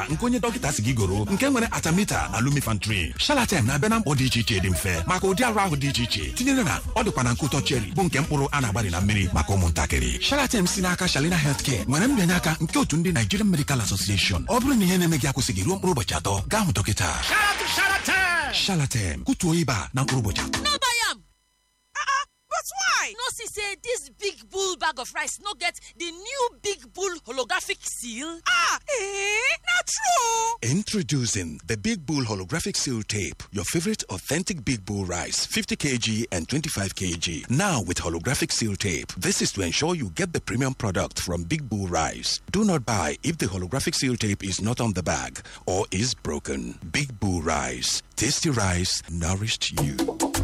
ọbara nke onye dọkịta si gị goro nke nwere atamita na lumifantrin shalaten na-abịa na mkpọ dị iche iche dị mfe maka ụdị arụ ahụ dị iche iche tinyere na ọ dịkwa na nke ụtọ cheri bụ nke mkpụrụ a na-agbari na mmiri maka ụmụntakịrị shalaten si n'aka shalina healthcare nwere mbịanye aka nke otu ndị nigerian medical association ọ bụrụ na ihe na-eme gị akwụsịghị ruo mkpụrụ ụbọchị atọ gaa hụ dọkịta shalaten kụtuo ịba na mkpụrụ ụbọchị atọ no buy am But why? no see say dis big bull bag of rice no get di new big bull holographic seal Ah, eh? Not true. Introducing the Big Bull Holographic Seal Tape, your favorite authentic Big Bull rice, 50 kg and 25 kg. Now with holographic seal tape. This is to ensure you get the premium product from Big Bull Rice. Do not buy if the holographic seal tape is not on the bag or is broken. Big Bull Rice. Tasty rice nourished you.